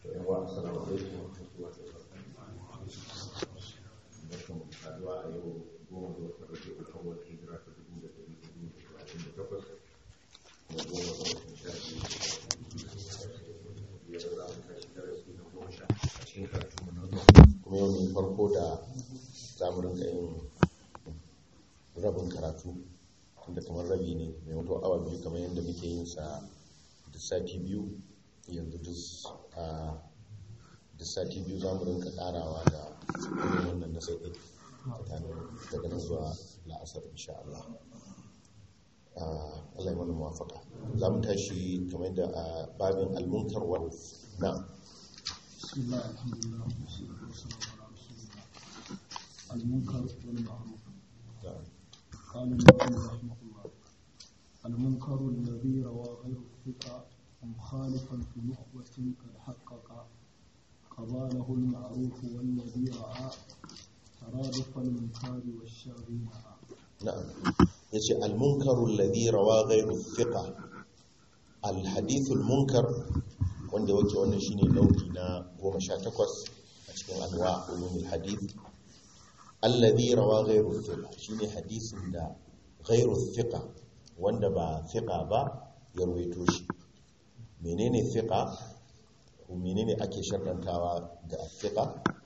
yawa assalamu alaikum wa rahmatullahi wa barakatuh barkan saduwa a yau goma ga watan rage ukun wata hijira ta dubu da dari hudu da talatin da takwas kuma goma ga watan sha biyu biyar za mu tashi darasi na goma sha a cikin karatu mu na kuma yau ne farko da za mu rinka yin rabin karatu tunda kamar rabi ne mai wato awa biyu kamar yadda muke yin sa da sati biyu yanzu da sati biyu za mu rinka karawa da irin wannan na sai tsakanin daga nan zuwa la'asar insha Allah Allah ya mana muwafaka za mu tashi kamar da a babin almunkar wa na بسم الله الحمد لله والصلاة والسلام على رسول الله المنكر والمعروف قال النبي رحمه الله المنكر الذي روى غير الثقة مخالفا في نخبة قد حقق قباله المعروف والذي رأى ترادف المنكر والشر معا na'am yace al-munkaru alladhi rawa ghayru thiqa al-hadith al-munkar wanda wake wannan shine nau'i na 18 a cikin anwa ulumul hadith alladhi rawa ghayru thiqa shine hadisin da ghayru thiqa wanda ba thiqa ba ya ruwaito shi menene thiqa ko menene ake sharrantawa ga thiqa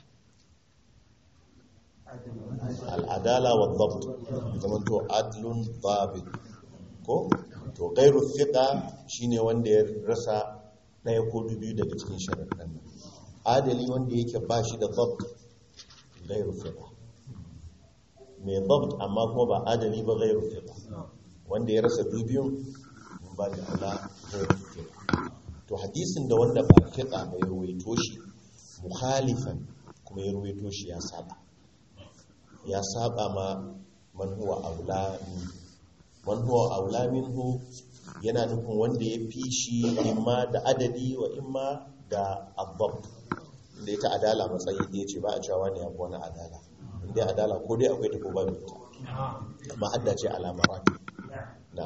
al'adala wa dhabt zaman to adlun dhabit ko to ghayru thiqa shine wanda ya rasa daya ko biyu daga cikin sharaɗan nan adali wanda yake ba shi da dhabt ghayru thiqa mai dhabt amma kuma ba adali ba ghayru thiqa wanda ya rasa biyun mun ba da ala ghayru thiqa to hadisin da wanda ba thiqa mai ruwaito shi mukhalifan kuma ya ruwaito shi ya saba ya saba ma man huwa aula man huwa aula minhu yana nufin wanda ya fi shi imma da adadi wa imma da abbab da ita adala matsayi da ya ce ba a cewa ne abu wani adala inda adala ko dai akwai ta ko ba ta amma hadda ce alama rafi na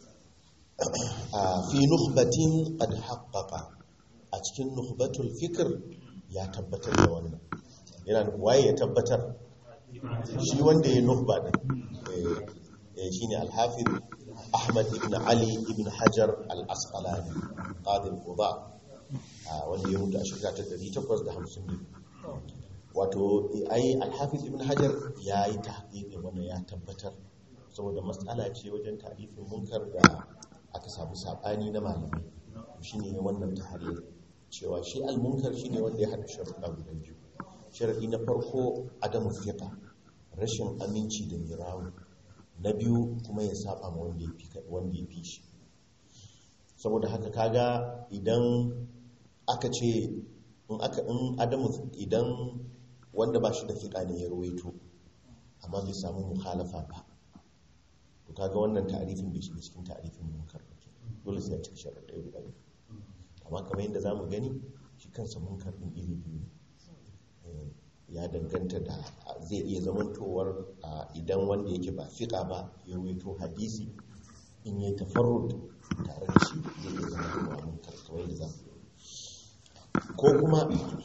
fi nukhbatin qad haqqaqa a cikin nukhbatul fikr ya tabbatar da wannan yana nufin waye ya tabbatar shi wanda ya nuhba din shi ne alhafiz ahmad ibn ali ibn hajar al-asqalani qadi al-quba wanda ya mutu a shekara ta 850 wato ai alhafiz ibn hajar ya yi tahqiqin wannan ya tabbatar saboda matsala ce wajen tarifin munkar da aka samu sabani na malamai shine wannan tahrir cewa shi al-munkar shine wanda ya hada sharuɗa guda biyu sharadi na farko adamu fiqa rashin aminci da mirawu na biyu kuma ya saba ma wanda ya fi shi saboda haka kaga idan aka ce in aka in adamu idan wanda ba shi da fiqa ne ya ruwaito amma bai samu mukhalafa ba to kaga wannan ta'arifin bai shiga cikin ta'arifin munkar ba dole sai ya cika sharadai guda biyu amma kamar yadda zamu gani shi kansa munkar din iri biyu ne ya danganta da zai iya zamantowar idan wanda yake ba fiƙa ba ya ruwaito hadisi in yi tafarrud tare da shi zai iya zamantowa mun karkawai da za ko kuma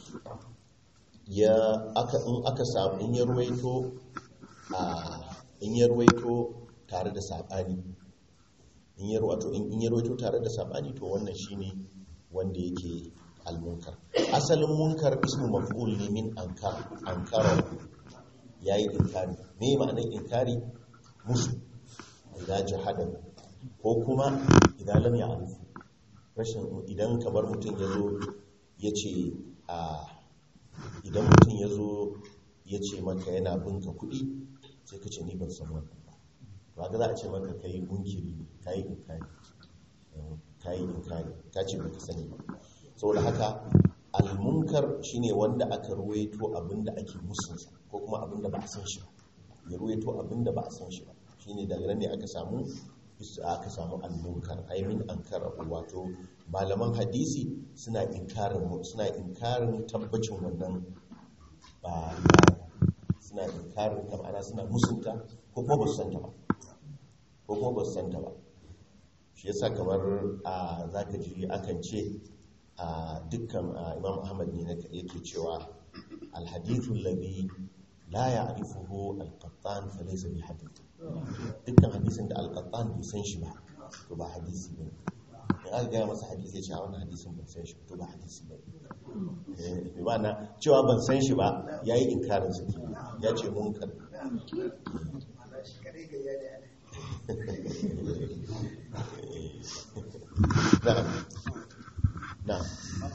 ya aka in aka samu in ya ruwaito in ya ruwaito tare da saɓani in ya ruwaito tare da saɓani to wannan shine wanda yake almunkar asalin munkar ismu maf'ul ne min ankar ankara yayi inkari me ma'anar inkari musu idan jahada ko kuma idan lam ya'rif rashin idan kamar mutum yazo yace a idan mutum yazo yace maka yana binka kuɗi sai ka ce ni ban san wannan ba to ga za a ce maka kai munkiri kai inkari kai inkari ka ce baka sani ba saboda haka almunkar shine wanda aka ruwaito abinda ake musunsa ko kuma abinda ba a san shi ba ya ruwaito abinda ba a san shi ba shine daga nan ne aka samu aka samu almunkar aimin ankara wato malaman hadisi suna inkarin suna inkarin tabbacin wannan ba suna inkarin ta ma'ana suna musunta ko kuma ba su santa ba ko kuma ba su santa ba shi yasa kamar a zaka ji akan ce a dukkan a, imam ahmad ne na yake cewa alhadithu alladhi la ya'rifuhu al-qattan fa laysa bi hadith dukkan hadisin da al-qattan bai san shi ba to ba hadisi bane in aka gaya masa hadisi ya ce a wannan hadisin ban san shi ba to ba hadisi bane eh bi ma'ana cewa ban san shi ba yayi inkarin sa kenan. ya ce munkar na'am na'am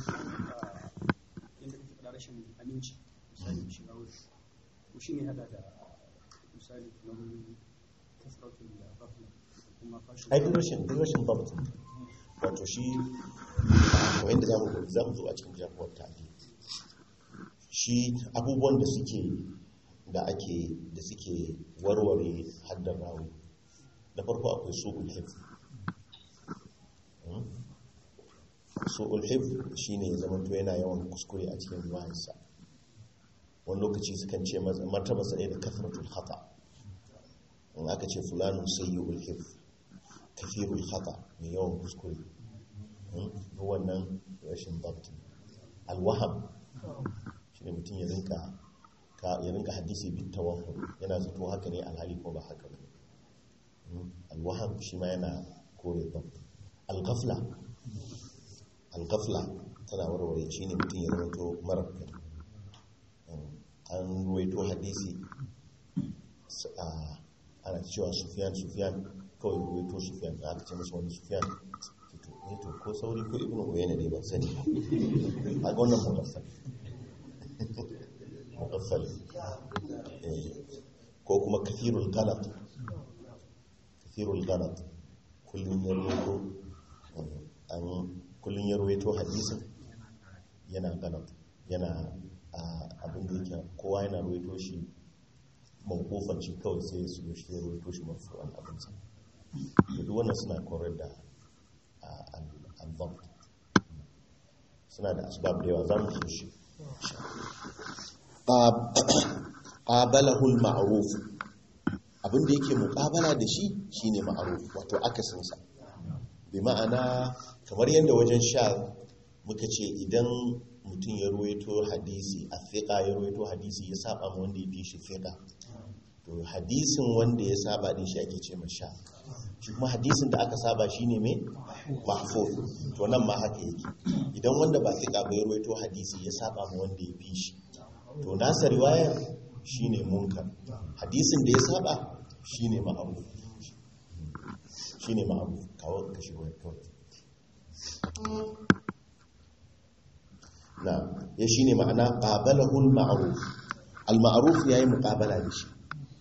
inda kake faɗa rashin aminci misali shiga wuri ko shi ne hada da misali kamar kasratul ghafla da kuma fashin ai duk rashin duk rashin babt wato shi kamar yadda zamu ga zamu zo a cikin jamuwar tali shi abubuwan da suke da ake da suke warware haddar rawi na farko akwai su'ul hifz Hmm? su'ul hifz shine ya zama to yana yawan kuskure a cikin riwayarsa wani lokaci sukan ce masa- martabarsa ɗaya da kasratul khata in aka ce fulanun sayyul hifz kafirul khata mai yawan kuskure Hmm? Duk wannan rashin dabti alwaham shine mutum ya rinka ka ya rinka hadisi bit tawahhum yana zato haka ne alhali ko ba haka ba Hmm? alwaham shi ma yana kore dabt alghafla alghafla tana warware shi ne mutum ya zama marar kai Hmm. an ruwaito hadisi s- a- ana cewa sufiyan sufiyan kawai ruwaito sufiyan da aka ce masa wani sufiyan to ne to ko sauri ko ibnu uyayna ne ban sani ba a ga wannan muqaffal muqaffal eh ko kuma kathirul ghalat kathirul ghalat kullun ya ruwaito an kullun ya ruwaito hadisin yana ghalat yana a abin da yake kowa yana ruwaito shi mawkufan shi kawai sai su yi shi ya ruwaito shi marfu'an abinsa da duk wannan suna korar da al-dhabt suna da asbab da yawa za mu so shi qabalahul ma'ruf abin da yake muqabala da shi shine ma'ruf wato akasin sa bi ma'ana kamar yadda wajen sha muka ce idan mutum ya ruwaito hadisi a fiqa ya ruwaito hadisi ya saba ma wanda ya fi shi fiqa to hadisin wanda ya saba din shi ake ce sha shi kuma hadisin da aka saba shine mai mahfuz to nan ma haka yake idan wanda ba fiqa ba ya ruwaito hadisi ya saba ma wanda ya fi shi to nasa riwayar shine munkar hadisin da ya saba shine ma'ruf shine ma'ruf kawo kashi wayar kawai na ya shine ma'ana qabalahu al-ma'ruf al-ma'ruf yayi muqabala da shi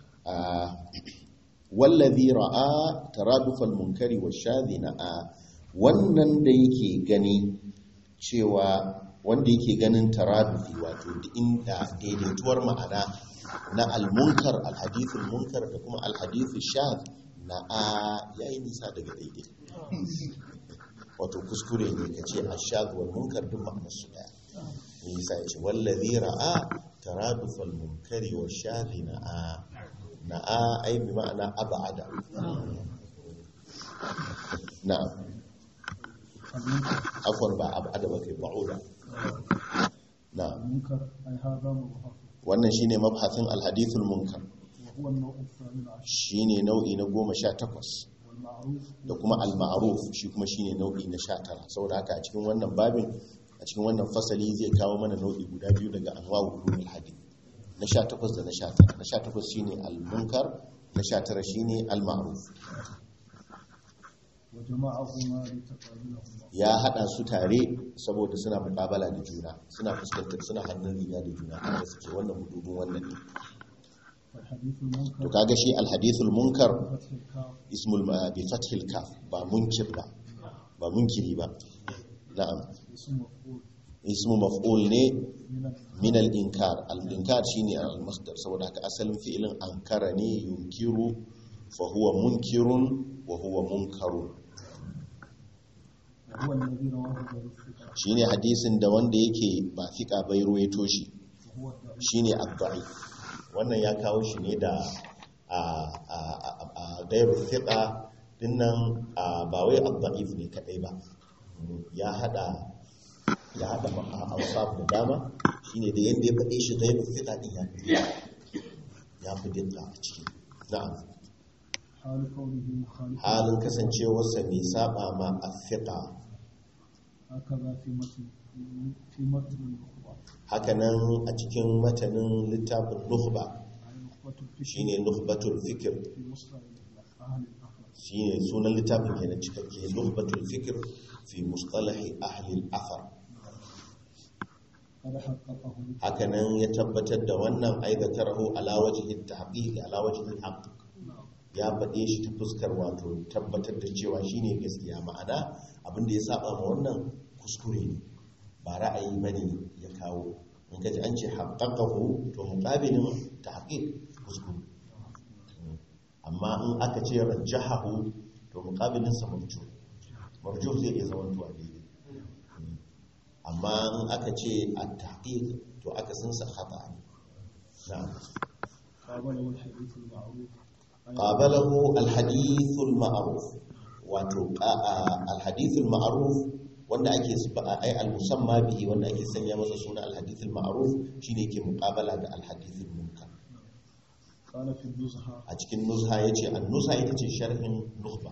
wallazi ra'a taradufal munkari wash-shadhi na'a wannan da yake gani cewa wanda yake ganin taradufi wato inda daidaituwar ma'ana na al-munkar al-hadithul munkar da kuma al-hadithul shadh na'a yayi nisa daga daidai wato kuskure ne kace ash-shadh wal munkar duk ma'anar su daya nisa yace wallazi ra'a taradufal munkari wash-shadhi na'a na'a ai bi ma'ana abada na'am afwan ba abada ba kai ba'uda na'am المنكر أي هذا مبحث wannan shine mabhasin alhadithul munkar وهو النوع الثامن عشر shine nau'i na 18 والمعروف da kuma al-ma'ruf shi kuma shine nau'i na 19 saboda haka a cikin wannan babin a cikin wannan fasali zai kawo mana nau'i guda biyu daga anwa'u ulumul hadith na 18 da na 19 na 18 shine al-munkar na 19 shine al-ma'ruf وجمعهما لتقابلهما ya hada su tare saboda suna muƙabala da juna suna fuskantar suna hannun riga da juna tare suke wannan hududun wannan ne فالحديث المنكر to kaga shi al-hadithul munkar فتح الكاف ismul ma- bi fathil kaf ba munkir ba ba munkiri ba na'am اسم مفعول ismu maf'ul ne من min al-inkar al-inkar shine al-masdar saboda haka asalin fi'ilin ankara ne yunkiru fa huwa munkirun wa huwa munkarun وهو الذي رواه غير الثقة shine hadisin da wanda yake ba fika bai ruwaito shi وهو الضعيف shine ad wannan ya kawo shi ne da a a a- a gairu fiqa dinnan a, ba wai ad ne kadai ba ya hada ya haɗa ausaf da dama shine da yadda ya faɗe shi gaibu fiƙa ɗin ya fi ya fi dinka a ciki na'am حال كونه مخالفا halin kasancewarsa mai saba ma a fiƙa هكذا في متن في متن النخبة hakanan a cikin matanin littafin nukhba عن نخبة الفكر shine nukhbatul fikr في مصطلح أهل الأخر shine sunan littafin kenan cikakke nukhbatul fikr fi mustalahi ahli al-athar قد حققه hakanan ya tabbatar da wannan aizatarahu ala wajhi at-tahqiq ala wajhi al-haqq نعم ya faɗe shi ta fuskar wato tabbatar da cewa shine gaskiya ma'ana abinda ya saba ma wannan kuskure ne ba ra'ayi bane ya kawo in kaji an ce haqqaqahu to muqabilin tahqiq kuskure amma in aka ce rajjahahu to muqabilin sa marjuh marjuh zai iya zama tuwa daidai amma in aka ce at-tahqiq to aka san sa khata ne na'am قابله الحديث المعروف أي qabalahu alhadithul ma'ruf wato alhadithul ma'ruf wanda ake ai almusamma bihi wanda ake sanya masa suna alhadithul ma'ruf shine yake muqabala da alhadithul munkar قال في النزهة a cikin nuzha yace an-nuzha ita ce sharhin nukhba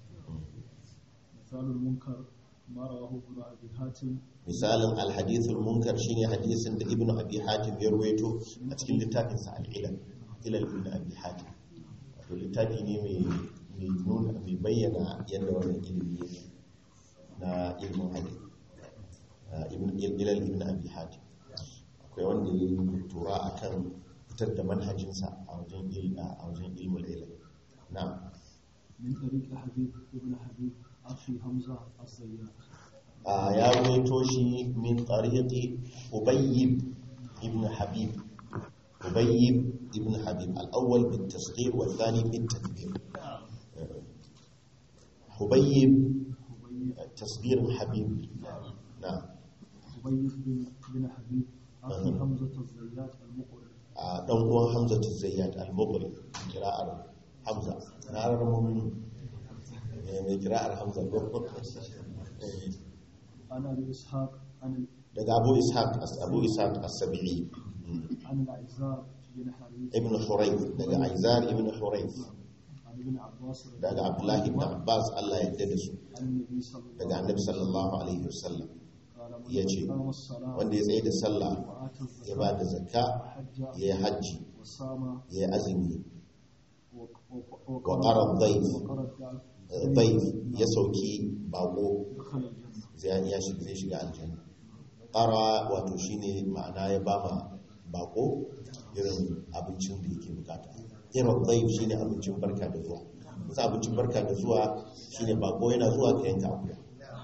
مثال المنكر ما رواه ابن أبي حاتم misalin alhadithul munkar shine hadisin da ibnu abi hatim ya ruwaito a cikin littafin sa al-ilal ilal ibn abi hatim wato littafi ne mai mai nuna mai bayyana yadda wannan ilimi yake na ilmin hadith Ah, ibn ilal ibn abi hatim akwai wanda ya yi doktora akan fitar da manhajinsa a wajen il a wajen ilmul ilal na'am من طريق حبيب ابن حبيب أخي حمزة الزيات آه، يا ويتوشي من طريق أبيب ابن حبيب أبيب ابن حبيب الأول بالتصغير والثاني بالتكبير آه، حبيب حبيب تصغير حبيب نعم حبيب بن بن حبيب أخي أها. حمزة الزيات المقرئ آه، دون هو حمزة الزيات المغري قراءة حمزة نعرف المؤمنين من قراءة حمزة آه، عن أبي إسحاق عن daga Abu Ishaq Abu Ishaq as-Sabi'i عن الأعزار بن حريث ibn Hurayth daga Aizar ibn Hurayth عن ابن عباس رضي daga الله Abdullahi ibn عنهما Abbas Allah ya yarda da su عن النبي صلى الله daga Annabi sallallahu alaihi wasallam قال من ya ce أقام الصلاة wanda ya tsaye da sallah وآتى ya ba da الزكاة zakka وحج ya yi hajji وصام ya yi azumi وق- wa qara dhayf وقرأ الدعاء dhayf ya sauki bako دخل الجنة zai ya shiga zai shiga aljanna qara wato shine ma'ana ya ba ma bako irin abincin da yake bukata irin dhayf shine abincin barka da zuwa kusa abincin barka da zuwa shine bako yana zuwa ka yanka akuya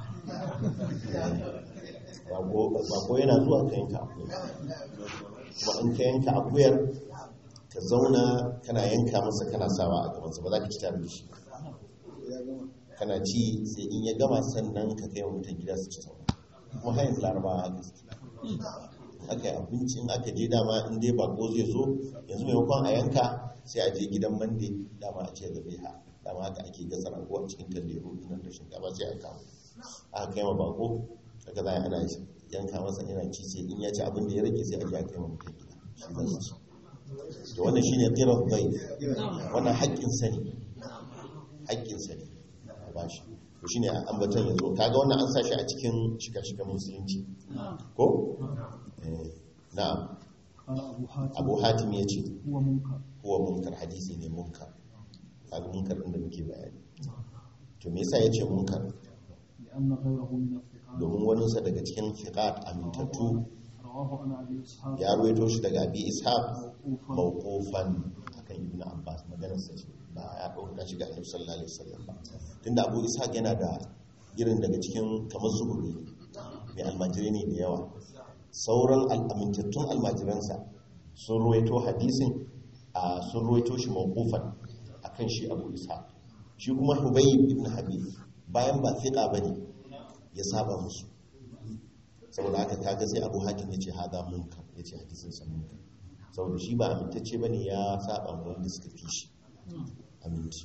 bako yana zuwa ka yanka akuya kuma in ka yanka akuyar ka zauna kana yanka masa kana sawa a gabansa ba za ka ci tare da shi kana ci sai in ya gama sannan ka kai wa mutum gida su ci saura kuma har yanzu larabawa haka suke in aka yi abinci in aka je dama in dai bako zai zo yanzu maimakon a yanka sai a je gidan mande dama a ce da bai ha dama haka ake gasa rago a cikin talleru nan da shinkafa sai a kawo aka kai ma bako daga za a ana yanka masa yana ci sai in ya ci abin da ya rage sai a je a kai ma mutum gida shi zai ci to wannan shine qirar dayf wannan haƙƙin sani haƙƙin sani a bashi to shine ambaton yanzu kaga wannan an sashi a cikin shika-shikan musulunci ko eh na'am قال أبو حاتم abu hatim ya ce هو منكر huwa munkar hadisi ne munkar kaga munkar din da muke bayani to me yasa yace munkar لأن غيره من الثقات domin waninsa daga cikin fiqat amintattu رواه عن أبي إسحاق ya ruwaito shi daga abi ishaq موقوفا mawqufan akan ibnu abbas maganar sa ce ba ya dauka shi ga annabi sallallahu alaihi wasallam ba tunda abu ishaq yana da irin daga cikin kamar zuhuri mai almajirai ne da yawa sauran al'amintattun almajiransa sun ruwaito hadisin a sun ruwaito shi mawqufan akan shi abu ishaq shi kuma hubayb ibn habib bayan ba fiqa bane ya saba musu saboda haka kaga sai abu hakim ya ce haza munkar ya ce hadisin sa munkar saboda shi ba amintacce ba ne ya saba ma wanda suka fi shi aminci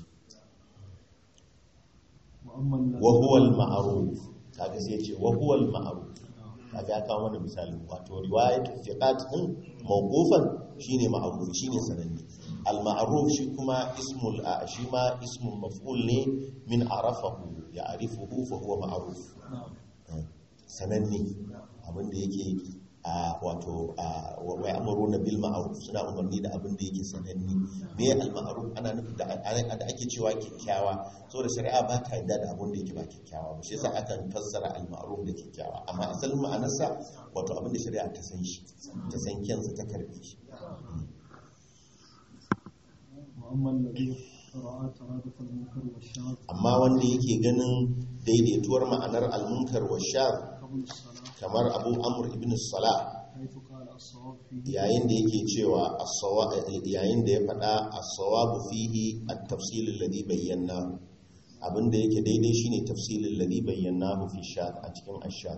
وأما الذي wa huwa al-ma'ruf kaga sai ya ce wa huwa al-ma'ruf kaga ya kawo mana misali wato riwayat thiqat din mawqufan shine ma'ruf shine sananne al ma'ruf shi kuma ismul a shi ma ismul maf'ul ne min arafahu ya'rifuhu fa huwa ma'ruf sananne abinda yake a wato a wai amuruna bil ma'ruf suna umarni da abin da yake sananne me al ma'ruf ana nufin da da ake cewa kyakkyawa saboda shari'a ba ta yarda da abin da yake ba kyakkyawa ba shi yasa akan fassara al ma'ruf da kyakkyawa amma asalin ma'anarsa wato abin da shari'a ta san shi ta san kyansa ta karbe shi وأما الذي رأى ترادف المنكر والشاذ amma wanda yake ganin daidaituwar ma'anar al munkar wa shar قبل الصلاة kamar abu amr ibn salah حيث قال الصواب فيه yayin da yake cewa as-sawa yayin da ya faɗa as-sawabu fihi at-tafsil alladhi bayyana abinda yake daidai shine tafsilin alladhi bayyanahu fi shad a cikin ash-shad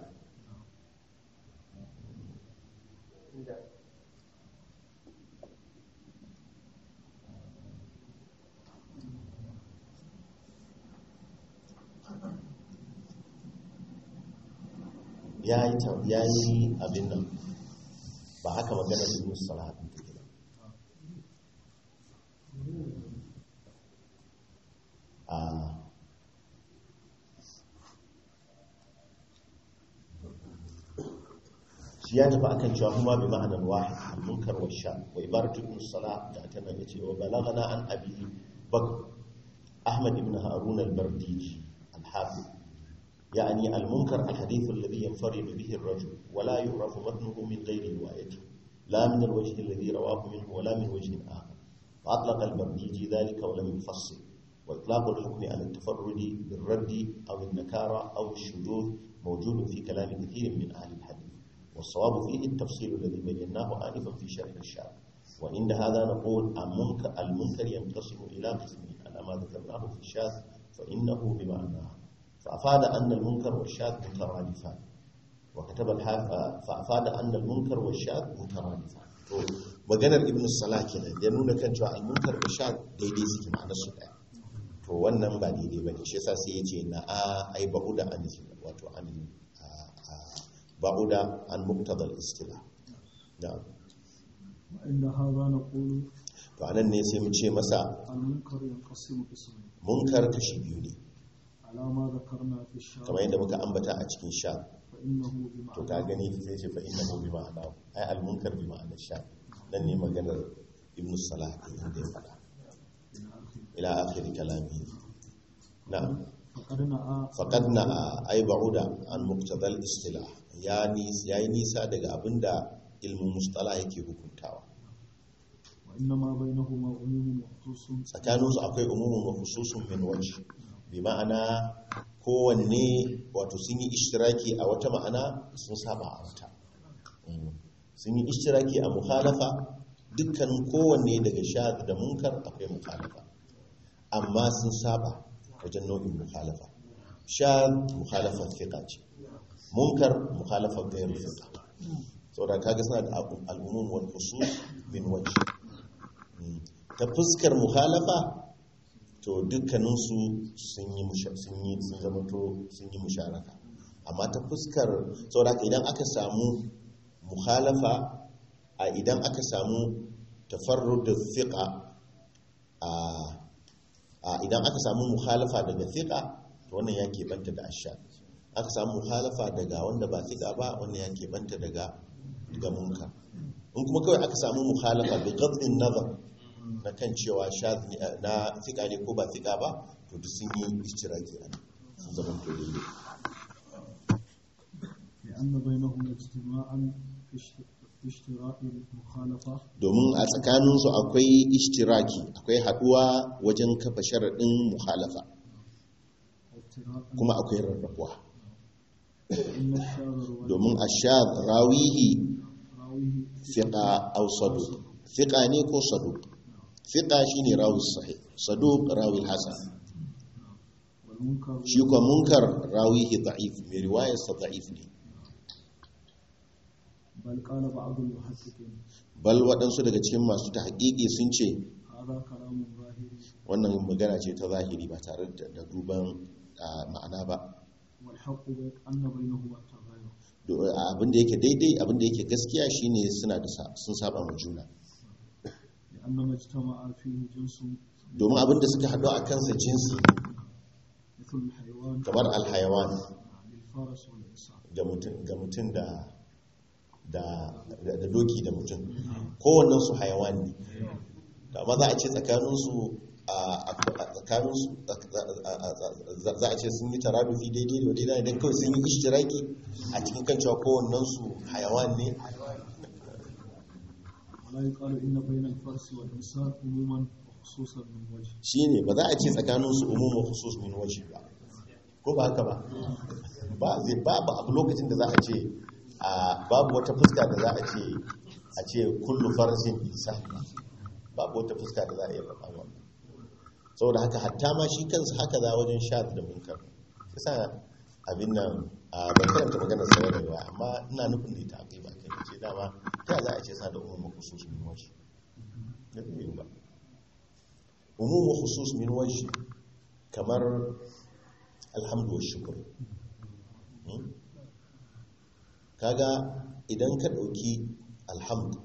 yayi yayi abin nan ba haka magana ibn salah din take ba a shi ya tafi akan cewa kuma bi ma'anar wahid al-munkar wa sha wa ibaratu ibn salah da tana yace wa balagana an abi bak ahmad ibn harun al-bardiji al-hafiz يعني المنكر الحديث الذي ينفرد به الرجل ولا يعرف متنه من غير روايته لا من الوجه الذي رواه منه ولا من وجه آخر وأطلق البرديجي ذلك ولم يفصل وإطلاق الحكم على التفرد بالرد أو النكارة أو الشذوذ موجود في كلام كثير من أهل الحديث والصواب فيه التفصيل الذي بيناه آنفا في شرح الشارع وعند هذا نقول المنكر, المنكر ينقسم إلى قسمين على ما ذكرناه في الشاذ فإنه بمعناه فأفاد أن المنكر والشاذ مترادفان وكتب الحافظ فأفاد أن المنكر والشاذ مترادفان to maganar ibn salah kenan ya nuna kan cewa al-munkar da shad daidai suke ma'anar su daya to wannan ba daidai bane shi yasa sai yace na a ai ba'uda an wato an ba'uda an muqtada al-istila na'am وعند هذا نقول to anan ne sai mu ce masa المنكر ينقسم قسمين munkar kashi biyu ne على ما ذكرنا في الشرع kamar yadda muka ambata a cikin shad فإنه to بمعنى ka gani sai ce fa innahu bi ma'ana ai al-munkar bi ma'ana sha dan ne maganar ibn salah din da ya faɗa ila akhir kalami na'am فقد نأى faqad na ai ba'uda an muqtada al-istilah ya ni yayi nisa daga abinda ilmin mustalah yake hukuntawa وإنما بينهما عموم وخصوص tsakanin su akwai umumun wa khususun min wajh bi ma'ana kowanne wato sun yi ishtiraki a wata ma'ana sun saba a wata Mm. sun yi ishtiraki a mukhalafa dukkanin kowanne daga shad da munkar akwai mukhalafa amma sun saba wajen nau'in mukhalafa shad mukhalafa fiqa ce munkar mukhalafa gairu fiqa saboda kaga suna da al'umum wal khusus min wajh Mm. ta fuskar mukhalafa to dukkaninsu sun yi musha- sun yi sun zama to sun yi musharaka amma ta fuskar saboda haka idan aka samu mukhalafa a idan aka samu tafarrud fiqa a a idan aka samu mukhalafa daga fiqa to wannan ya banta da ashad aka samu mukhalafa daga wanda ba fiqa ba wannan ya banta daga daga munkar in kuma kawai aka samu mukhalafa bi ghadin nazar na kan cewa shaz ne- na fiqa ne ko ba fiqa ba to duk sun yi ishtiraki a nan sun zama to daidai لأن بينهما اجتماعا في اشت- في اشتراك المخالفة domin a tsakaninsu akwai ishtiraki akwai haduwa wajen kafa sharaɗin mukhalafa وافتراقا kuma akwai rarrabuwa إن الشاذ الواحد domin ashad rawihi راويه fiqa aw saduq fiqa ne ko saduq fiqa shine rawi sahih saduq rawi hasan والمنكر shi ko munkar rawihi da'if mai riwayar sa da'if ne بل قال بعض المحققين bal waɗansu daga cikin masu tahqiqi sun ce هذا كلام ظاهري wannan magana ce ta zahiri ba tare da da duban ah, ma'ana ba والحق بين أن بينهما التغاير Do- abin da yake daidai abin da yake gaskiya shine suna da sa- sun saba ma juna لأن ما اجتمع فيه جنس domin abin da suka haɗu a kansa jinsi مثل الحيوان kamar alhayawan بالفرس والإنسان ga mutum ga mutum da da da da doki da mutum kowannen su hayawan ne da amma za a ce tsakaninsu a a- tsakaninsu za- za a ce sun yi taradufi daidai da daidai idan kawai sun yi ishtiraki a cikin kan cewa kowannen su hayawan ne ولا يقال إن بين الفرس والإنسان عموما وخصوصا من وجه shine ba za a ce tsakaninsu umumin khusus min waje ba ko ba haka ba ba zai babu abu lokacin da za a ce a babu wata fuska da za a ce a ce kullu farsin isa babu wata fuska da za a iya faɗa wannan saboda haka hatta ma shi kansa haka za wajen shad da munkar yasa abin nan a ban karanta maganar sa bane ba amma ina nufin da ita akai ba kai ce dama ta za a ce sa da umumin khusus min waje da zai ba umumu khusus min wajhi kamar alhamdu wa shukr Hmm? kaga idan ka dauki alhamdu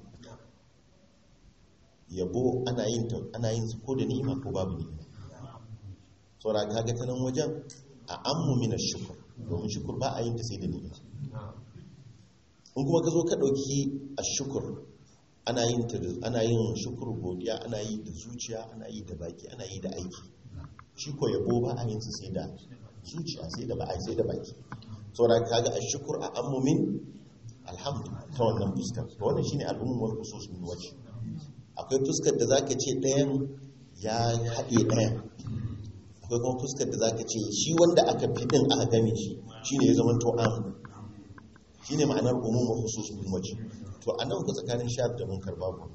yabo ana yin ta ana yin su ko da ni'ima ko babu ni'ima saboda kaga ta nan wajen a ammu min ash-shukr domin shukr ba a yin ta sai da ni'ima in kuma ka zo ka dauki ash-shukr ana yin ta da- ana yin shukuru godiya ana yi da zuciya ana yi da baki ana yi da aiki shi ko yabo ba a yin su sai da zuciya sai da baki sai da baki saboda kaga ashkur a ammumin alhamdu ta wannan fuskar to wannan shine al'ummun wal khusus min wajh akwai fuskar da zaka ce ɗayan ya haɗe ɗayan akwai kuma fuskar da zaka ce shi wanda aka fi din aka game shi shine ya zama to am shine ma'anar umum wa khusus min wajh to anan ku tsakanin shad da munkar babu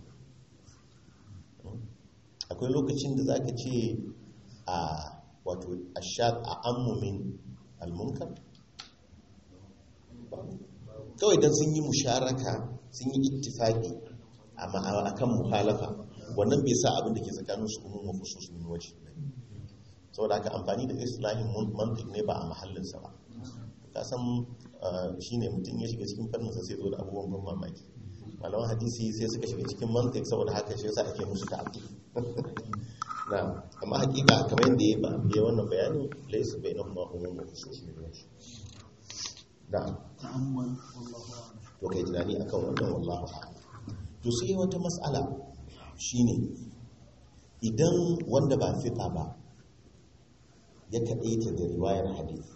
akwai lokacin da zaka ce a wato ashad a ammumin almunkar kawai don sun yi musharaka sun yi ittifaki a kan muhalafa wannan bai sa abin da ke tsakanin su umum wa khusus min wajh saboda haka amfani da islahin mantiq ne ba a mahallinsa ba ka san shine mutum ya shiga cikin fanninsa sai zo da abubuwan ban mamaki malaman hadisi sai suka shiga cikin mantiq saboda haka shi yasa ake musu ta'aqib na amma hakika kamar yadda ya ba ya wannan bayani laysa bainahuma umum wa khusus min wajh da ta'ammal wallahu a'lam to kai tunani akan wannan wallahu a'lam to sai wata mas'ala shine idan wanda ba fiqa ba ya kaɗaita da riwayar hadith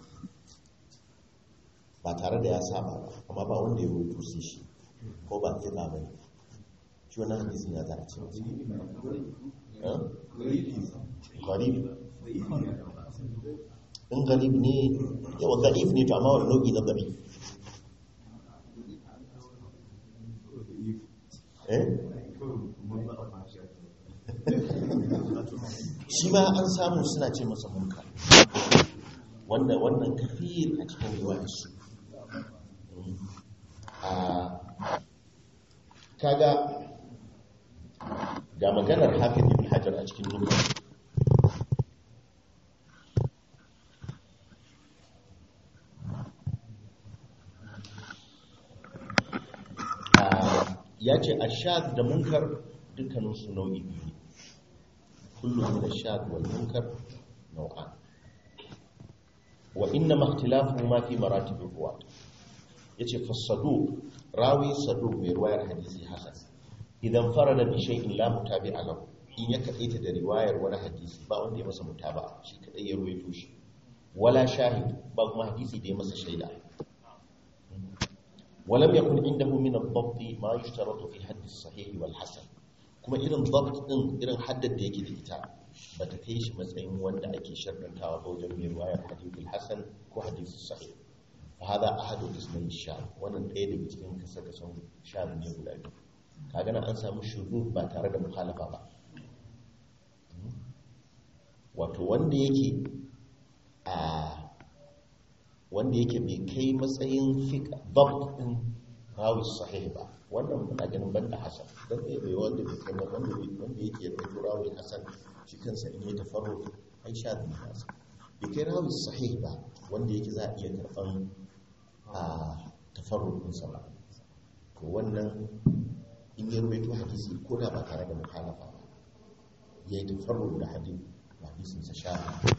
ba tare da ya saba ba amma ba wanda ya rubuto sai shi ko ba fiqa ba ne shi wannan hadisin ya za a ce masa Eh? gharib in gharib ne yawa da'if ne to amma wani nau'i na da'if eh shi ma an samu suna ce masa munkar wanda wannan kafir a cikin riwayarsu a kaga ga maganar hafiz ibn hajar a cikin nuka ya ce a shad da munkar dukkaninsu nau'i biyu ne kullum da shad wal munkar nau'an wa inna makhtilafu ma fi maratibir ruwa yace fasadu rawi sadu mai ruwayar hadisi hasan idan farada bi shay'in la mutabi'a lahu in ya kadaita da riwayar wani hadisi ba wanda ya masa mutaba'a shi kadai ya ruwaito shi wala shahid ba kuma hadisi da ya masa shaida ولم يكن عنده من الضبط ما يشترط في حد الصحيح والحسن kuma irin dabt din irin haddar da yake da ita ba ta kai shi matsayin wanda ake sharɗantawa ba wajen mai ruwayar hadithul hasan ko hadithul sahih fa hada ahadu ismail sha wannan ɗaya daga cikin kasa kasan sha ne guda biyu kaga nan an samu shuru ba tare da muhalafa ba wato wanda yake a wanda yake bai kai matsayin fiƙa dabt din rawi sahih ba wannan muna ganin banda hasan don bai bai wanda bai kai wanda wanda yake da rawi hasan shi kansa in yi tafarru ai sha da hasan bai kai rawi sahih ba wanda yake za a iya karban a tafarruɗinsa ba to wannan in ya ruwaito hadisi ko da ba tare da mukhalafa ba ya yi tafarruɗ da hadisi hadisinsa sha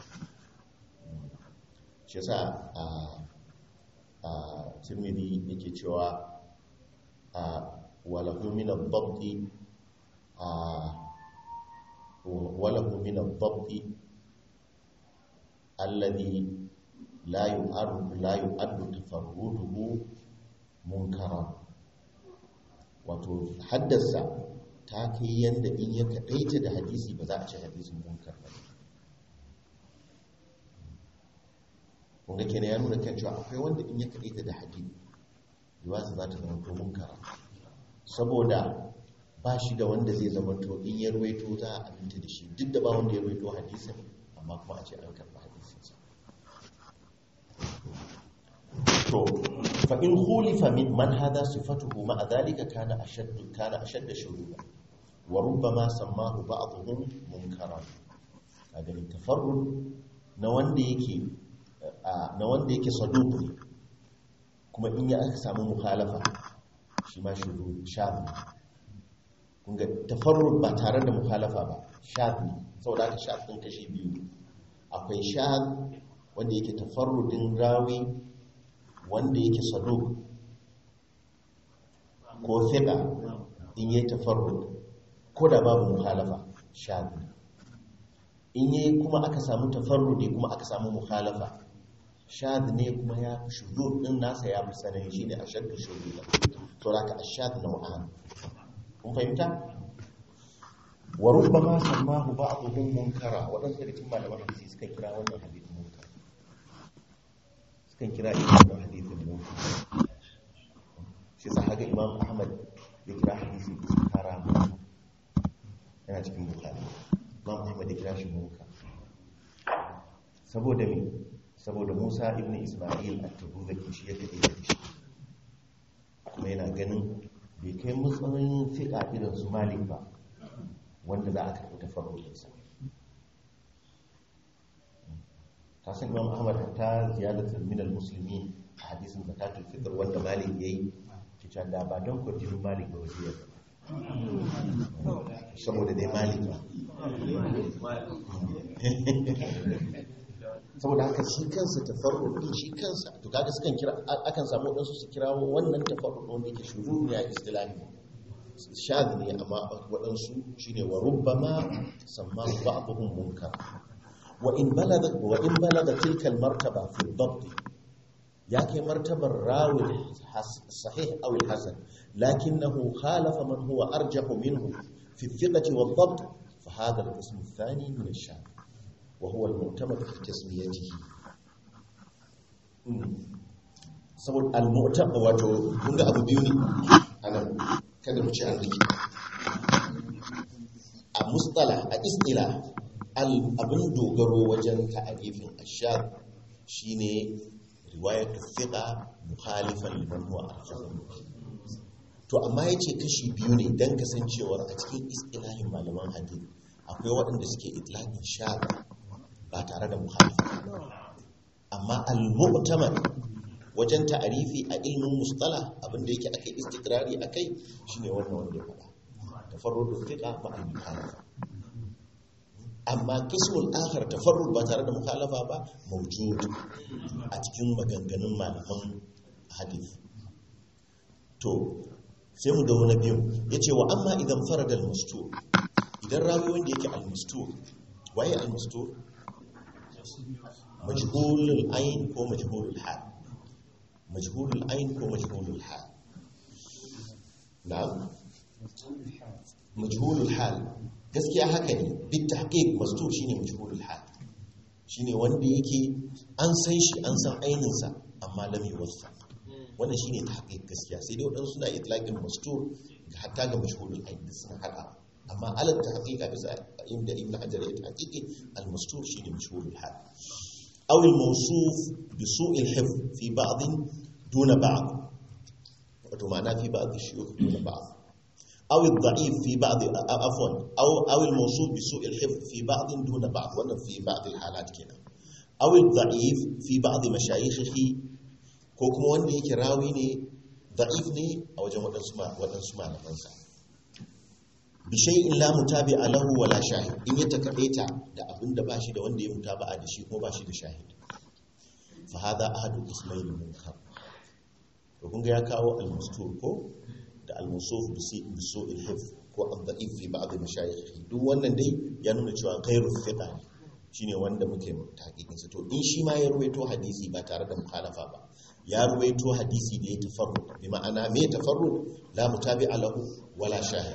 shi yasa a a tirmidhi yake cewa a walahu min ad-dabti a walahu min ad-dabti alladhi la yu'addu la yu'addu tafarruduhu munkara wato haddasa ta kai yanda in ya kadaita da hadisi ba za a ce hadisin munkar ba kunga kenan ya nuna kan cewa akwai wanda in ya kadaita da hadisi riwayarsa za ta zama to munkara saboda ba shi da wanda zai zama to in ya ruwaito za a aminta da shi duk da ba wanda ya ruwaito hadisin amma kuma a ce an karɓi hadisinsa to fa in khulifa min man hada sifatuhu ma dhalika kana ashadd kana ashadd shuruba wa rubbama sammahu ba'dhum munkaran kaga ni tafarrud na wanda yake na wanda yake saduq ne kuma in ya aka samu mukhalafa shi ma shuru shadh kun ga tafarrud ba tare da mukhalafa ba shadh ne saboda haka shadh din kashi biyu akwai shadh wanda yake tafarrudin rawi wanda yake saduk ko fiƙa in yi tafarrud ko da babu muhalafa shaɗi in yi kuma aka samu tafarrudi kuma aka samu muhalafa shaɗi ne kuma ya fi shudu ɗin nasa ya fi sanani shi ne a shaɗi shudu da to da ka a shaɗi na wa'an kun fahimta wa rubba ma sammahu ba'dhum munkara waɗansu daga cikin malaman hadisi suka kira wannan hadisi munkar sukan kira imam hadithin munkar shi sa haka imam ahmad ya kira hadisi istikhara yana cikin bukhari imam ahmad ya kira shi munkar saboda me saboda musa ibn isma'il at-tabuzaki shi ya kade shi kuma yana ganin bai kai matsayin fiƙa irin su malik ba wanda za a karɓi tafarrulinsa ta san imam ahmad ta ziyadatar minal musulmi a hadisin zakatul fitr wanda malik yayi cewa da ba don kwarjinin malik ba wasu yadda saboda dai malik ba saboda haka shi kansa tafarruɗin shi kansa to kaga sukan kira akan samu waɗansu su kirawo wannan tafarruɗin wanda yake shuru ne a istilahi shad ne amma waɗansu shine wa rubbama samma ba'dhum munkar wa in balaga wa in balaga tilka al-martaba fi al-dabt ya kai martabar rawi sahih aw al-hasan lakinnahu khalafa man huwa arjahu minhu fi al-thiqati wal-dabt fa hadha al-qism ath-thani min ash-shad wa huwa al-mu'tamad fi tasmiyatihi saboda al-mu'tamad wato kun ga abu biyu ne anan kada mu ci an rike a mustala a istila abin dogaro wajen ta'arifin ashab shine riwayatu fiqa mukhalifan liman huwa arjahu to amma yace kashi biyu ne dan kasancewar a cikin istilahin malaman hadith akwai waɗanda suke itlaqin shab ba tare da mukhalifa amma al-mu'tamad wajen ta'arifi a ilmin mustala abinda yake akai istikrari akai shine wannan wanda ya faɗa tafarrudu fiqa ma al-mukhalafa amma qismul akhar tafarrud ba tare da mukhalafa ba mawjud a cikin maganganun malaman hadith to sai mu ga wani biyu yace wa amma idan farada al-mustur idan rawi wanda yake al-mustur waye al-mustur majhulul ayn ko majhulul hal majhulul ayn ko majhulul hal na'am majhulul hal gaskiya haka ne bit tahqiq mastur shine majhulul hal shine wanda yake an san shi an san ainin sa amma lam yuwaffa wannan shine tahqiq gaskiya sai dai wadansu suna itlaqin mastur hatta ga majhulul ayn suna hada amma alal tahqiq a bisa inda ibn hajar ya tahqiqi al mastur shine majhulul hal aw al mawsuf bi su'il hifz fi ba'd duna ba'd wato ma'ana fi ba'd shuyukh duna ba'd أو الضعيف في بعض عفوا أو أو الموصول بسوء الحفظ في بعض دون بعض ولا في بعض الحالات كده أو الضعيف في بعض مشايخه ko kuma wanda yake rawi ne da'if ne a wajen waɗansu ma- waɗansu malamansa bishai in la mutabi alahu wala shahid in ya takaita da abin da ba shi da wanda ya mutaba'a da shi ko ba shi da shahid fa hada ahadu ismail munkar to kun ga ya kawo al-mustur ko da al-musuf bi si bi su'il hifz ko ad-da'if fi ba'd mashayikh duk wannan dai ya nuna cewa ghairu thiqa ne shine wanda muke tahqiqin sa to in shi ma ya ruwaito hadisi ba tare da mukhalafa ba ya ruwaito hadisi da ya tafarrud bi ma'ana me tafarrud la mutabi'a lahu wala shahid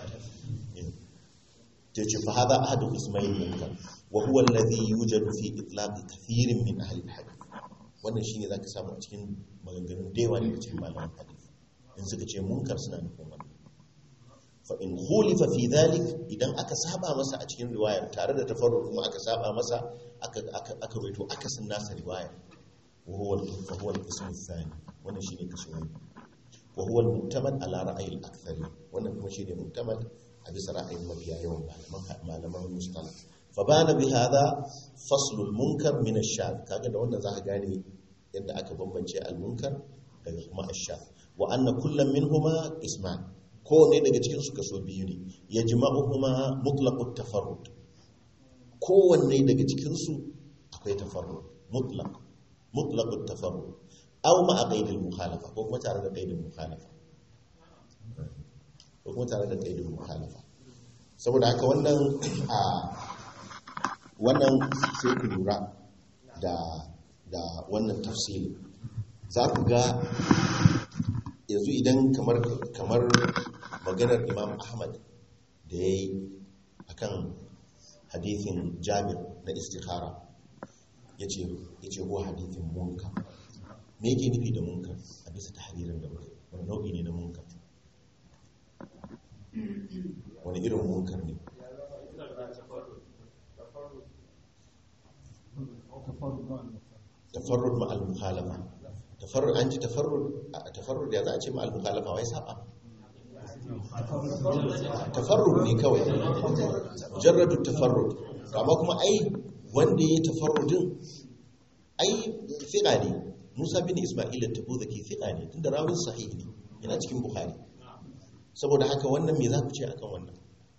tace fa hada ahadu ismail munkar wa huwa alladhi yujadu fi itlaq kathirin min ahli al-hadith wannan shine zaka samu a cikin maganganun da yawa daga cikin malaman hadith in suka ce munkar suna nufin wannan fa in khulifa fi dhalik idan aka saba masa a cikin riwayar tare da tafarrud kuma aka saba masa aka aka aka rawaito akasin nasa riwayar wa huwa fa huwa al-qism ath-thani wannan shine kaso ne wa huwa al-mu'tamad ala ra'yi al-akthari wannan kuma shine mu'tamad a bisa ra'ayin mafiya yawan malaman malaman mustalah fa bana bi hadha fasl al-munkar min ash-shadh kaga da wannan zaka gane yadda aka bambance al-munkar daga kuma ash-shadh wa anna kullam minhuma isman kowane daga cikin su kaso biyu ne ya jima'uhuma mutlaqut tafarrud kowanne daga cikin su akwai tafarrud mutlaq mutlaqut tafarrud aw ma qaidil mukhalafa ko kuma tare da qaidil mukhalafa ko kuma tare da qaidil mukhalafa saboda haka wannan a wannan sai ku lura da da wannan tafsiri za ku ga yanzu idan kamar kamar maganar imam ahmad da ya yi a kan hadithin jami'ar na istikhara ya ce ko hadithin munkar me yake nufi da munkar a bisa ta hadirin da muka wani nau'i ne na munkar wani irin munkar ne tafarrud ma'al mukhalafa tafarrud an ji tafarrud tafarrud ya za a ce ma'al mukhalafa wai saba tafarrud ne kawai mujarradu tafarrud amma kuma ai wanda ya tafarrudin ai fiqa ne Musa bin Isma'il at-Tabuzaki fiqa ne tunda rawin sahih ne yana cikin Bukhari saboda haka wannan me za ku ce akan wannan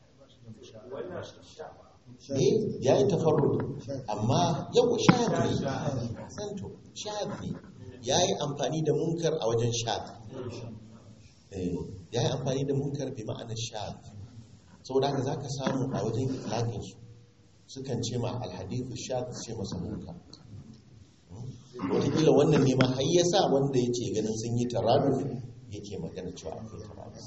eh yayi tafarrud amma yau shahid ne santo shahid ne yayi amfani da munkar a wajen shahid eh yayi amfani da munkar bi ma'anar shahid saboda haka zaka samu a wajen itlaqin su sukan ce ma alhadithu shahid ce masa munkar wataƙila wannan ne ma har yasa wanda yake ganin sun yi taraduf yake magana cewa akwai taraduf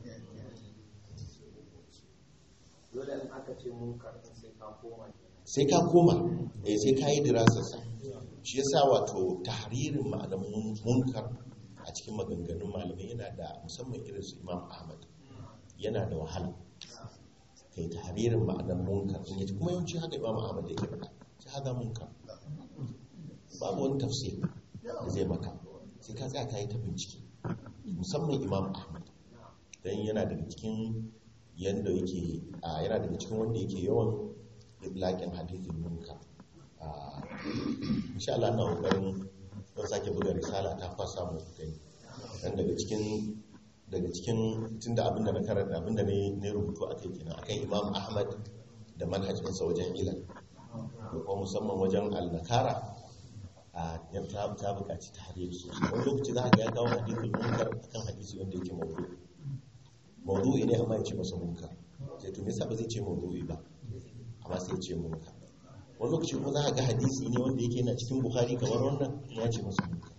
dole in aka ce munkar sai ka koma sai ka koma eh sai ka yi dirasarsa shi yasa wato tahririn malamin munkar a cikin maganganun malamai yana da musamman irin su imam ahmad yana da wahala kai tahririn ma'anar munkar in yaji kuma yawanci haka imam ahmad yake faɗa sai haka munkar babu wani tafsir da zai maka sai ka tsaya ka yi ta bincike musamman imam ahmad don yana daga cikin yadda yake a yana daga cikin wanda yake yawan laƙin hadithin munkar insha Allah na kokarin don sake buga risala ta fasa mu gani dan daga cikin daga cikin tunda abinda na karanta abinda ne ne rubutu akai kenan akan Imam Ahmad da manhajin sa wajen ilal ko kuma musamman wajen al-nakara a yan ta ta buƙaci tahrir sosai wani lokaci za ka ga ya kawo hadithul munkar akan hadisi wanda yake mawdu'i mawdu'i ne amma ya ce masa munkar sai to me yasa ba zai ce mawdu'i ba amma sai ya ce munkar wani lokaci kuma za a ga hadisi ne wanda yake yana cikin buhari kamar wannan ya ce masa munkar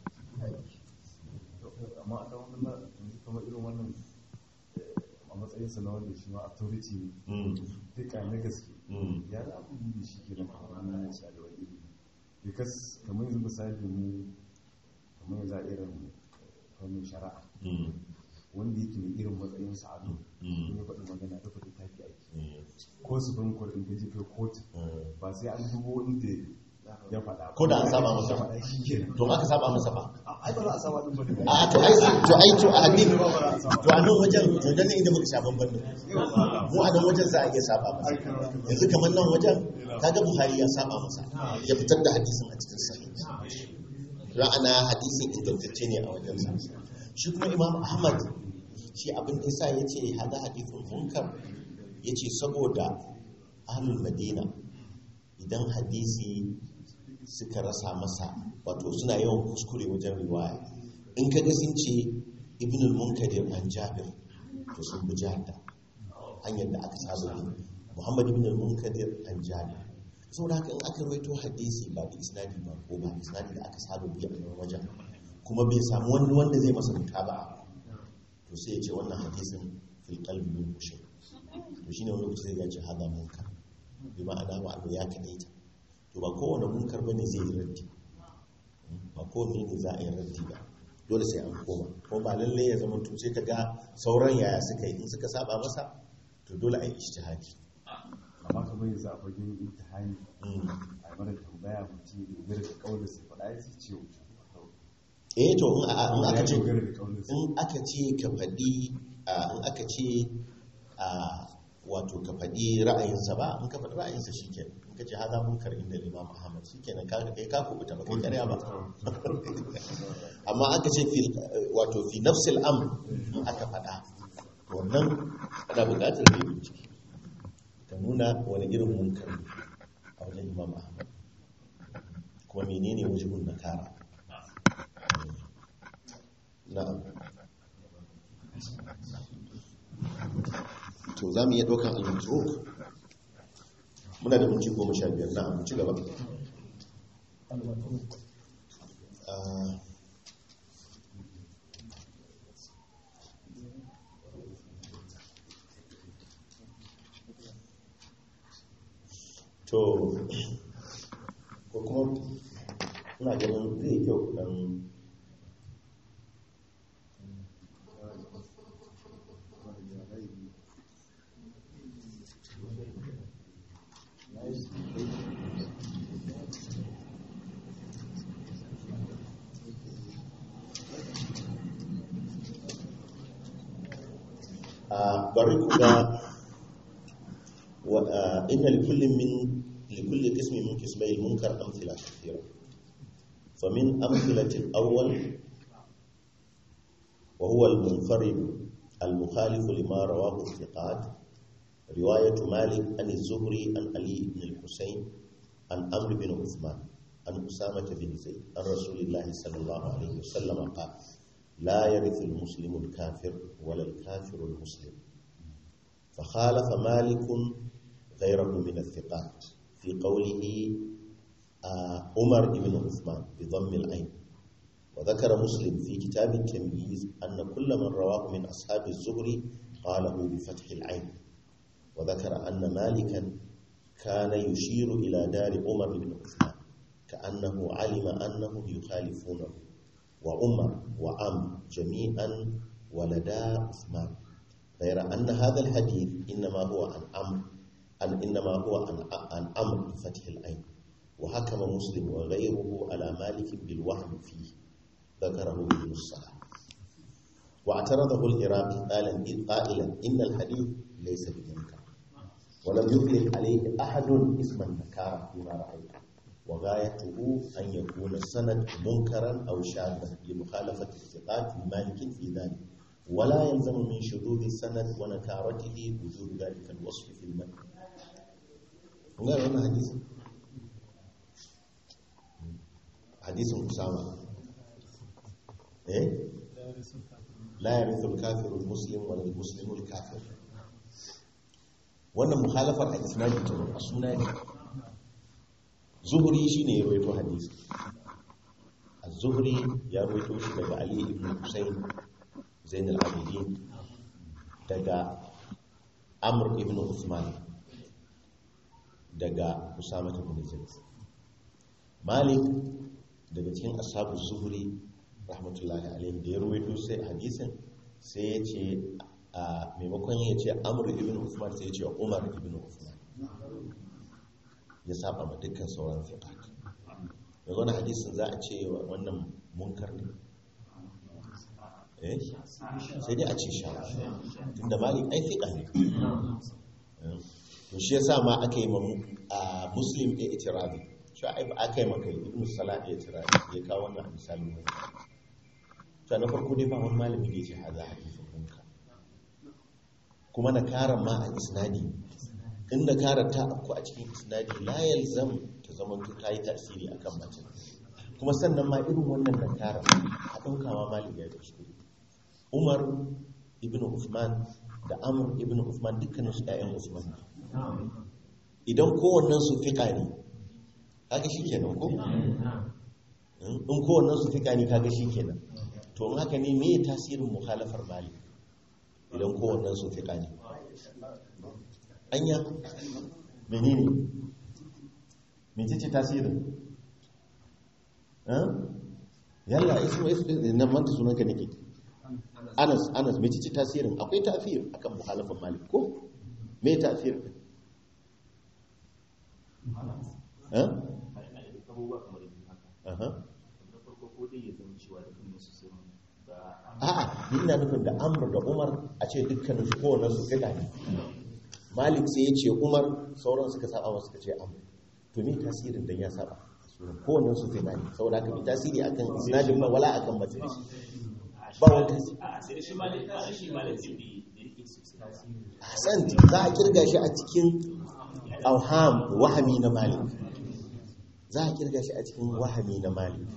amma a kan wannan yanzu kamar irin wannan a matsayin sa na wanda shi ma authority Mm, duka na gaske mm, ya za ku yi da shi ke nan kamar na ɗaliban ilimi because kamar yanzu misali mu kamar yanzu a irin fannin shari'a mm, wanda yake da irin matsayin sa a nan Mm. in ya faɗi magana da faɗi tafi aiki mm, ko su bin kwar in ka je kai kotu mm. ba sai an dubo inda ya faɗa Ko da an saba masa. Ya faɗa shi kenan to aka saba masa ba ai ba za a saba din ba ne a to ai to ai to a hadin to a nan wajen to dan inda muka sha bamban da mu a nan wajen za a iya saba masa yanzu kamar nan wajen kaga buhari ya saba masa ya fitar da hadisin a cikin sahih ra'ana hadisin ingantacce ne a wajensa shi kuma imam ahmad shi abin da yasa yace hada hadithun munkar yace saboda ahlul madina idan hadisi suka rasa masa wato suna yawan kuskure wajen riwaya in kaga sun ce ibn al-munkadir an jabir to sun bi jahda hanyar da aka saba bi muhammad ibn al-munkadir an jabir saboda haka in aka rawaito hadisi ba da isnadi ba ko ba isnadi da aka saba bi a nan wajen kuma bai samu wani wanda zai masa mutaba'a to sai ya ce wannan hadisin fil qalbi min shay to shine wani lokaci zai ce hada munkar bi ma'ana ba abu ya kadaita to ba kowane munkar bane zai yi raddi ba kowane ne za a yi raddi ba dole sai an koma kuma ba lalle ya zama to sai ka ga sauran yaya suka yi in suka saba masa to dole a yi ijtihadi amma kamar yanzu a fagen imtihani a mara tambaya mutum ya dogara da kaunar sai faɗa ya ce wuce eh to in a- in aka ce dogara da kaunar sai in aka ce ka faɗi a- in aka ce a wato ka faɗi ra'ayinsa ba in ka faɗi ra'ayinsa shi ke in ka ce haza munkar inda limam ahmad shi ke nan kai ka kubuta ba kai karya ba amma aka ce fi wato fi nafsil am in aka faɗa to wannan ana buƙatar da yi bincike ka nuna wani irin munkar ne a wajen imam ahmad kuma menene wajibun nakara na'am to za mu iya ɗaukan al-matruk muna da minti goma sha biyar na'am ci gaba al-matruk Ah, to ko kuma ina ganin zai yi kyau dan a bari ku ga wa- ah, inna likullin min likulli qismin min qismai al-munkar amthila kathira famin amthilati al-awwal wa huwa al-munfarid al-mukhalif lima rawahu thiqat رواية مالك عن الزهري عن علي بن الحسين عن عمرو بن عثمان عن أسامة بن زيد عن رسول الله صلى الله عليه وسلم قال لا يرث المسلم الكافر ولا الكافر المسلم فخالف مالك غيره من الثقات في قوله آه، عمر بن عثمان بضم العين وذكر مسلم في كتاب التمييز أن كل من رواه من أصحاب الزهري قاله بفتح العين وذكر أن مالكا كان يشير إلى دار عمر بن عثمان كأنه علم أنهم يخالفونه وعمر وعم جميعا ولدا عثمان غير أن هذا الحديث إنما هو عن عمرو أن إنما هو عن عن عمرو بفتح العين وحكم مسلم وغيره على مالك بالوهم فيه ذكره ابن الصلاح واعترضه العراقي قائلا قائلا إن الحديث ليس بمنكر ولم يطلق عليه أحد اسم النكارة فيما رأيت وغايته أن يكون السند منكرا أو شاذا لمخالفة الثقات لمالك في ذلك ولا يلزم من شذوذ السند ونكارته وجود ذلك الوصف في المتن قال هنا حديث حديث أسامة إيه لا يرث الكافر المسلم ولا المسلم الكافر wannan mukhalafar a isnadi ce a suna ne zuhuri shine ya rawaito hadisi az-zuhri ya rawaito shi daga ali ibn husayn zain al-abidin daga amr ibn usman daga usama ibn zaid malik daga cikin ashabu zuhri rahmatullahi alaihi da ya rawaito sai hadisin sai ya ce a maimakon ya ce amur ibn usman sai ya ce umar ibn usman ya saba ma dukkan sauran fiqat da wani hadisin za a ce wa wannan munkar ne eh sai dai a ce sha tunda malik ai fiqa ne to shi yasa ma aka yi ma a muslim ya itirabi shu'aib aka yi maka ibn salah ya tira ya kawo wannan a misalin ne to na farko dai ba wani malami da ya ce haza hadisin munkar kuma na karan ma a isnadi in na karar ta afku a cikin isnadi la yalzam ta zama ta yi tasiri akan mace kuma sannan ma irin wannan na karar a ɗauka ma malami ya kuskure umar ibn Uthman da amr ibn Uthman dukkanin su ƴaƴan Uthman ne idan kowannen su fiƙa ne kaga shi kenan ko in kowannen su fiƙa ne kaga shi kenan to in haka ne me tasirin mukhalafar malik idan kowannen su fiƙa ne anya menene mece ce tasirin yalla ismu ismu na manta sunanka nake anas anas mece ce tasirin akwai tafiyar akan mukhalafar malik ko me tafiyar eh a'a ni ina nufin da amr da umar a ce dukkanin su kowane su fiƙa ne malik sai ya ce umar sauran suka saba masu suka ce amr to me tasirin dan ya saba kowane su fiƙa ne saboda haka bi tasiri akan isnadin ba wala akan majalis ba wani tasiri hasan za a kirga shi a cikin auham wahami na malik za a kirga shi a cikin wahami na malik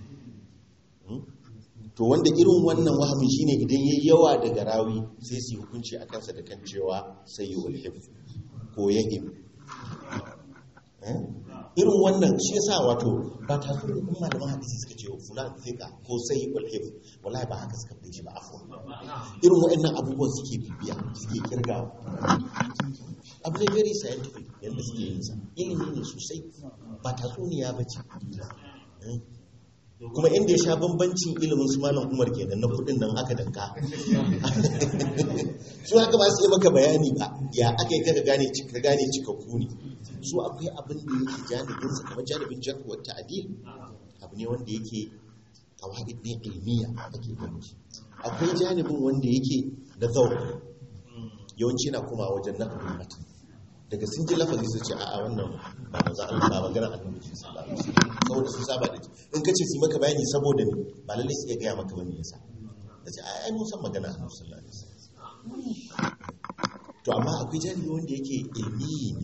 to wanda irin wannan wahami shine idan yayi yawa daga rawi sai su hukunci a kansa da kan cewa sayyul hifz ko yahim irin wannan shi yasa wato ba ta so da kuma malaman hadisi suka ce fulan fika ko sayyul hifz wallahi ba haka suka fice ba afwa irin waɗannan abubuwan suke bibiya suke kirga abu ne very scientific yadda suke yin sa ilimi ne sosai ba tatsuniya ba ce kuma inda ya sha bambancin ilimin su malam umar kenan na kudin nan aka danka su haka ba su yi maka bayani ba ya aka yi kaga gane ka gane cikakku ne su akwai abin da yake janibin sa kamar janibin jarkuwar ta'adil abu ne wanda yake kawai ne ilmiya ake ganin shi akwai janibin wanda yake na zaune yawanci na kuma wajen nakabin matan daga sun ji lafazi su ce a wannan ba maza Allah ba magana annabi ce sallallahu alaihi wasallam saboda sun saba da in kace su maka bayani saboda ni ba lalle su iya gaya maka bane yasa kace ai mun san magana annabi sallallahu alaihi wasallam to amma akwai jami'i wanda yake ilmi ne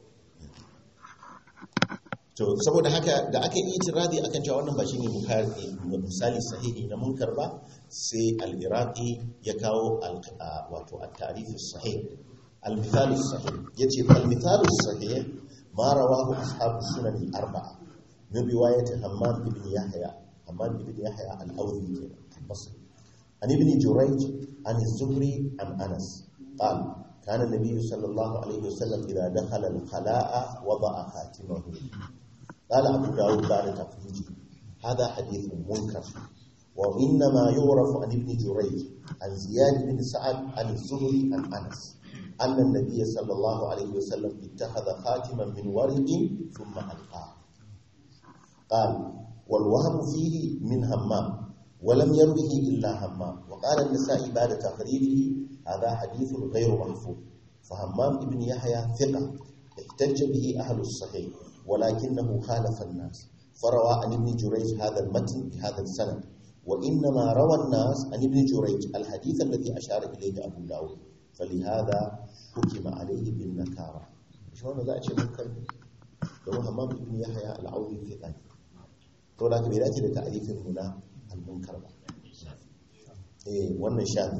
to saboda haka da aka yi itiradi akan cewa wannan ba shine misali sahihi na munkar ba sai al-iraqi ya kawo wato at-ta'rif as-sahih al-mithal as-sahih yace al-mithal as-sahih ma rawahu ashab sunan al-arba'a min riwayat hammam ibn yahya hammam ibn yahya al-awdi al-basri an ibn jurayj an az-zuhri an anas qala كان النبي صلى الله عليه وسلم إذا دخل الخلاء وضع خاتمه قال أبو داود بعد تفريجه هذا حديث منكر وإنما يعرف عن ابن جريج عن زياد بن سعد عن الزهري عن أنس أن النبي صلى الله عليه وسلم اتخذ خاتما من ورق ثم ألقاه قال والوهم فيه من همام ولم يروه إلا همام وقال النسائي بعد تقريره هذا حديث غير محفوظ فهمام ابن يحيى ثقة احتج به أهل الصحيح ولكنه خالف الناس فروى عن ابن جريج هذا المتن بهذا السند وإنما روى الناس عن ابن جريج الحديث الذي أشار إليه أبو داود فلهذا حكم عليه بالنكارة شلون ذا أشياء منكر لو همام ابن يحيى العوضي ثقة تقول لك بذلك لتعريف هنا المنكر إيه وانا شاذ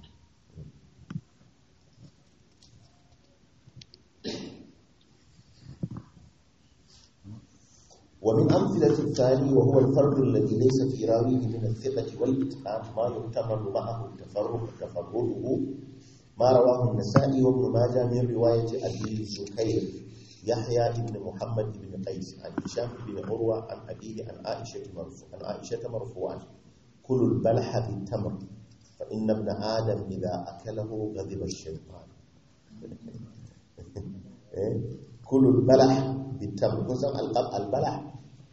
ومن أمثلة الثاني وهو الفرد الذي ليس في راويه من الثقة والإتقان ما يحتمل معه التفرد تفرده ما رواه النسائي وابن ماجه من رواية أبي سكير يحيى بن محمد بن قيس عن هشام بن عروة عن أبيه عن عائشة مرفوع عن عائشة مرفوعا كل البلح بالتمر فإن ابن آدم إذا أكله غضب الشيطان كل البلح بالتمر kusan albalah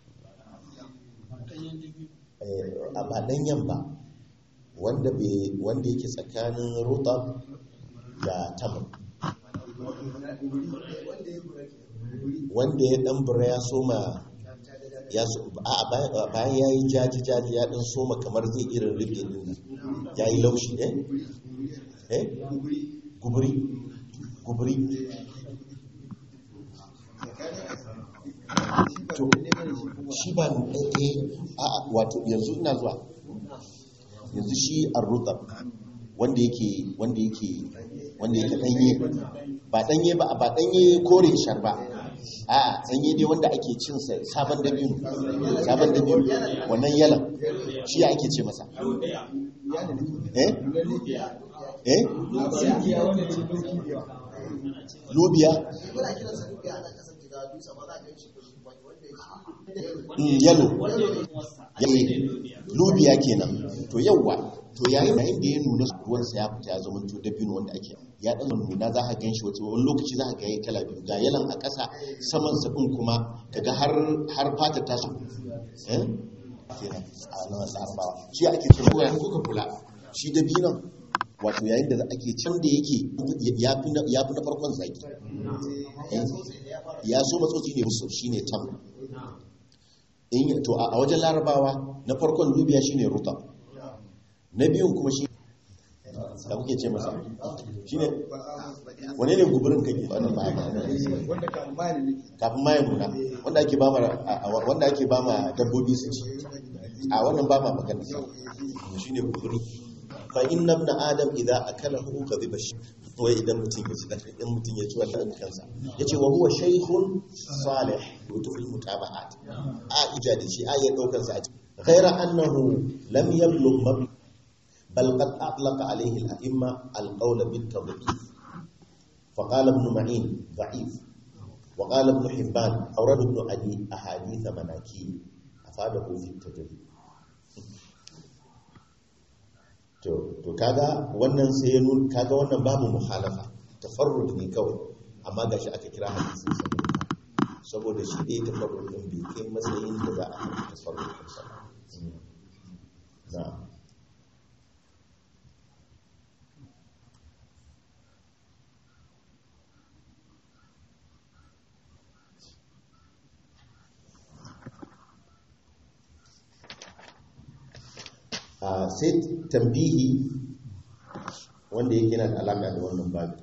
ba ɗanyen ba wanda yake tsakanin rutab da tamar wanda ya ɗan bura ya soma ya so a a bayan bayan yayi jaji jaji ya dan soma kamar zai irin rufe din nan yayi laushi eh eh guburi guburi to shi ba eh a a wato yanzu ina zuwa yanzu shi arrutab wanda yake wanda yake wanda yake danye ba danye ba ba danye kore shar ba a danye dai wanda ake cin sa sabon dabino sabon dabino wannan yalan shi ake ce masa eh eh lubiya Mm, yalo Eh, lubiya kenan to yawwa to yayin da inda ya nuna ruwansa ya fita ya zama to dabino wanda ake ya dan nuna za ka gan shi wata wani lokaci za ka ga yayi kala biyu ga yalan a ƙasa saman sa din kuma kaga har har fata ta su eh kenan a nan larabawa shi ake cewa ya kuka kula shi dabinon wato yayin da ake can da yake ya fi na ya fi na farkon zaki Eh, ya so matsotsi ne musu shine tam in to a wajen larabawa na farkon lubiya shine rutab na biyun kuma shi da kuke ce masa shine wane ne guburin kake wannan ba ba kafin ma ya nuna wanda ake bama wanda ake bama dabbobi su ci a wannan ba ma magana shine guburi fa inna ibn adam idza akalahu kadhiba shi wai idan mutum ya ci da idan mutum ya ci wannan kansa yace wa huwa shaykhun salih wato fil mutaba'at a ija da shi a ya daukar sa a ci ghaira annahu lam yablugh mab bal qad atlaqa alayhi al-a'imma al-qawl bit-tadhif فقال ابن معين ضعيف وقال ابن حبان أورد ابن عدي أحاديث مناكير أفاده في التدريب to to kaga wannan sai ya nuna kaga wannan babu muhalafa tafarrud ne kawai amma gashi aka kira hadisin sa saboda shi dai tafarrud din bai kai matsayin da za a yi tafarrud din sa na sai tambihi wanda yake yana da alaka da wannan babu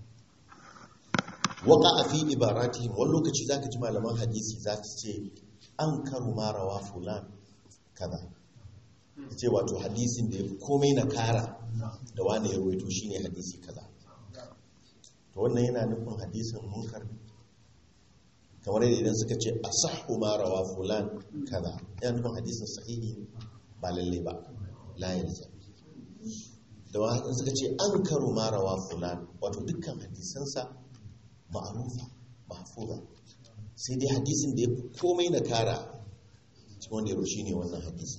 waka a fi ibarati wani lokaci za ka ji malaman hadisi za su ce an karu marawa fulan kaza ta ce wato hadisin da ya fi komai na kara da wani ya ruwaito shi ne hadisi kaza to wannan yana nufin hadisin munkar kamar yadda idan suka ce a sahu marawa fulan kaza yana nufin hadisin sahihi ba lalle ba layar zai da wasu suka ce an karu marawa fulan wato dukkan hadisansa ma'arufa mahfuza sai dai hadisin da ya fi komai na kara cikin wanda ya roshi ne wannan hadisi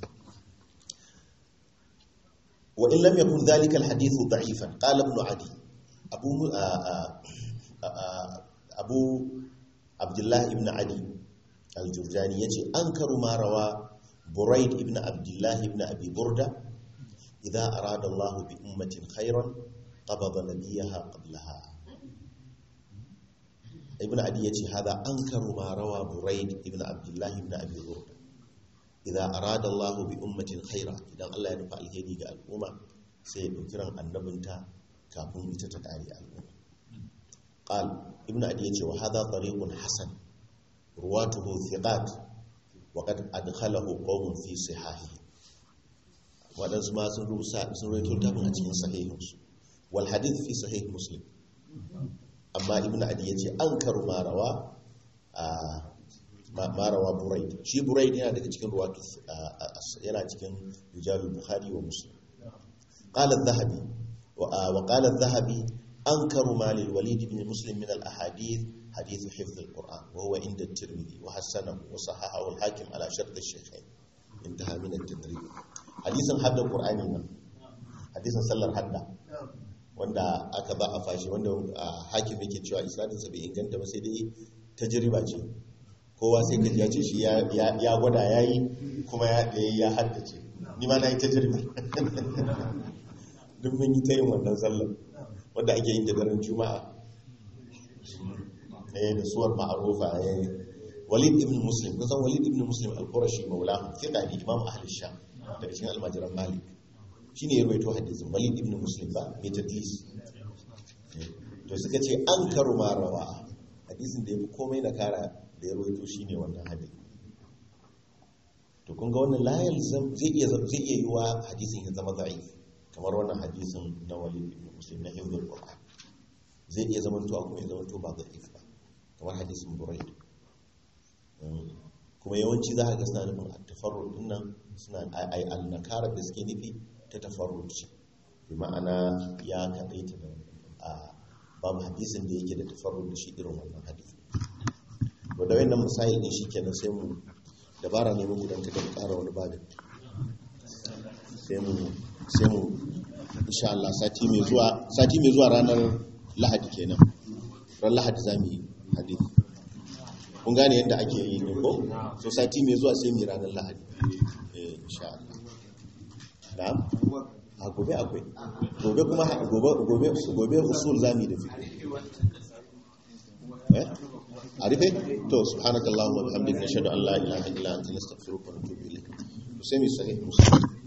wa in lam yakun dhalika alhadithu da'ifan qala ibn adi abu abu abdullah ibn adi al-jurjani yace an karu marawa buraid ibn abdullah ibn abi burda إذا أراد الله بأمة خيرا قبض نبيها قبلها ابن عدي هذا أنكر ما روى بريد ابن عبد الله بن أبي برد إذا أراد الله بأمة خيرا إذا الله ينفع الهدي قال الأمة سيذكرا النبنتا كافون تتتعالي الأمة قال ابن عدي وهذا طريق حسن رواته ثقات وقد أدخله قوم في صحاحه waɗansu ma sun rusa sun rawaito tafin a cikin sahihinsu wal hadith fi sahih muslim amma ibn adi yace an karu marawa a marawa buraid shi buraid yana daga cikin ruwatu yana cikin rijalul bukhari wa muslim qala adh-dhahabi wa qala adh-dhahabi ankaru ma lil walid ibn muslim min al-ahadith hadith hifz al-quran wa huwa inda at-tirmidhi wa hasanahu wa sahahahu al-hakim ala shart al-shaykhayn intaha min at-tadrib hadisin hadda qur'ani nan hadisin sallar hadda wanda aka ba a fashi wanda hakim yake cewa isnadinsa bai inganta ba sai dai tajriba ce kowa sai ka ya ce shi ya gwada yayi kuma ya ya haddace ni ma na yi tajriba duk mun yi ta yin wannan sallar wanda ake yin da daren juma'a eh da suwar ma'arufa walid ibn muslim kun san walid ibn muslim al-qurashi maulahu fiqa ne imam ahli sham daga cikin almajiran malik shine ya rawaito hadisin walid ibn muslim ba mai tadlis to suka ce an karu ma rawa hadisin da yafi komai na kara da ya rawaito shine wannan hadisi to kun ga wannan la yalzam zai iya zai iya yiwa hadisin ya zama da'if kamar wannan hadisin na walid ibn muslim na hifdhul qur'an zai iya zama to kuma ya zama to ba da'if ba kamar hadisin buraid kuma yawanci za a ga suna nufin a tafarrud dinnan suna ai al-nakara da suke nufi ta tafarrud ce bi ma'ana ya kadaita da a babu hadisin da yake da tafarrud da shi irin wannan hadisi to da wannan misali din shikenan sai mu dabara ne muku dan kada mu ƙara wani babin sai mu sai mu insha Allah sati mai zuwa sati mai zuwa ranar Lahadi kenan ran Lahadi zamu yi hadisi kun gane yadda ake yi ne ko so sati mai zuwa sai mu yi ranar Lahadi eh insha Allah na'am a gobe akwai gobe kuma gobe gobe gobe usul zamu yi da fiqh eh a rufe to subhanakallahumma wa bihamdika nashhadu an la ilaha illa anta nastaghfiruka wa natubu ilayk sai mu sahih muslim